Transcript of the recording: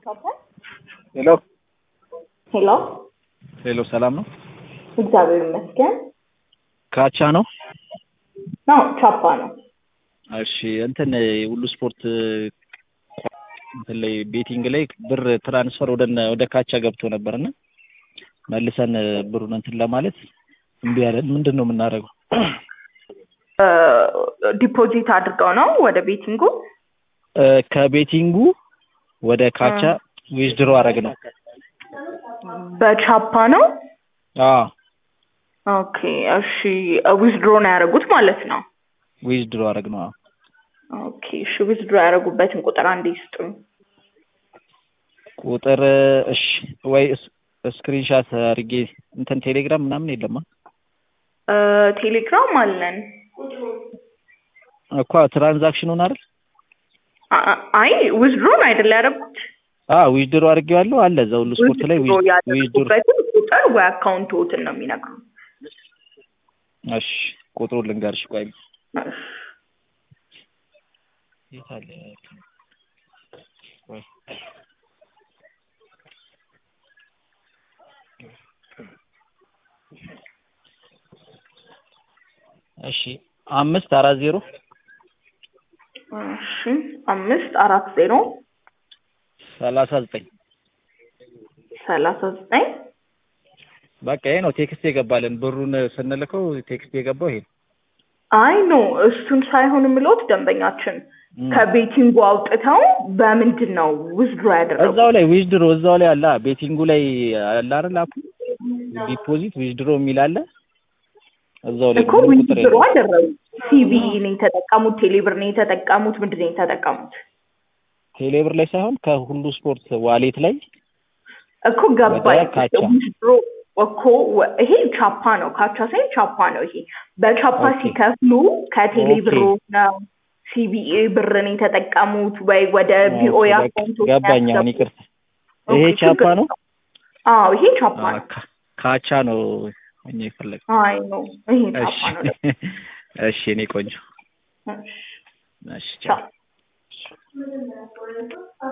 ሄሎ ሄሎ ሄሎ፣ ሰላም ነው? እግዚአብሔር ይመስገን። ካቻ ነው? ነው ቻፓ ነው። እሺ እንትን ሁሉ ስፖርት እንትን ላይ ቤቲንግ ላይ ብር ትራንስፈር ወደ ወደ ካቻ ገብቶ ነበርና መልሰን ብሩን እንትን ለማለት እምቢ ያለን ምንድን ነው የምናደርገው? ዲፖዚት አድርገው ነው ወደ ቤቲንጉ እ ከቤቲንጉ ወደ ካቻ ዊዝድሮ አረግ ነው። በቻፓ ነው። አዎ ኦኬ እሺ። ዊዝድሮ ነው ያደረጉት ማለት ነው። ዊዝድሮ አረግ ነው። አዎ ኦኬ እሺ። ዊዝድሮ ያደረጉበትን ቁጥር አንዴ ይስጡኝ። ቁጥር እሺ፣ ወይ ስክሪንሻት አድርጌ እንትን ቴሌግራም ምናምን የለማ እ ቴሌግራም አለን። እኮ ትራንዛክሽኑን አይደል? አ- አ- አይ ዊዝድሮን አይደል ያደረጉት? አዎ ዊዝድሮ አድርጌዋለሁ አለ እዛ ሁሉ ስፖርት ላይ ዊዝድሮ ዊዝድሮ ያደረጉበትን ቁጥር ወይ አካውንቶትን ነው የሚነግሩ። እሺ ቁጥሩን ልንገርሽ ቆይ የት አለ ቆይ እሺ አምስት አራት ዜሮ እሺ አምስት አራት ዜሮ ሰላሳ ዘጠኝ ሰላሳ ዘጠኝ በቃ ይሄ ነው ቴክስት የገባልን ብሩን ስንልከው ቴክስት የገባው ይሄ ነው። አይ ኖ እሱን ሳይሆን የምለውት ደንበኛችን እም። ከቤቲንጉ አውጥተው በምንድን ነው ዊዝድሮ ያደረጉት? እዛው ላይ ዊዝድሮ እዛው ላይ አለ ቤቲንጉ ላይ አለ አይደል አፑ ዲፖዚት ዊዝድሮ የሚል አለ እዛው ላይ እኮ ምንም ቁጥር ዊዝድሮ የለውም። አደረጉት። ሲቢ ነው የተጠቀሙት፣ ቴሌብር ነው የተጠቀሙት፣ ምንድን ነው የተጠቀሙት? ቴሌብር ላይ ሳይሆን ከሁሉ ስፖርት ዋሌት ላይ እኮ ገባኝ። ወደ ካቻ። ዊዝድሮ እኮ ወ- ይሄ ቻፓ ነው፣ ካቻ ሳይሆን ቻፓ ነው። ይሄ በቻፓ ኦኬ። ሲከፍሉ ከቴሌ ኦኬ። ብር ነው ሲቢኤ ብር ነው የተጠቀሙት ወይ ወደ ቢኦኤ በቃ አካውንት ገባኝ። አሁን ይቅርታ ይሄ ኦኬ፣ ቻፓ ችግር ነው የለውም። አዎ ይሄ ቻፓ አ፣ ነው። ካ- ካቻ ነው እኛ የፈለግ አይ ነው ይሄ እሺ ቻፓ ነው። እሺ እኔ ቆንጆ እሺ፣ እሺ ቻው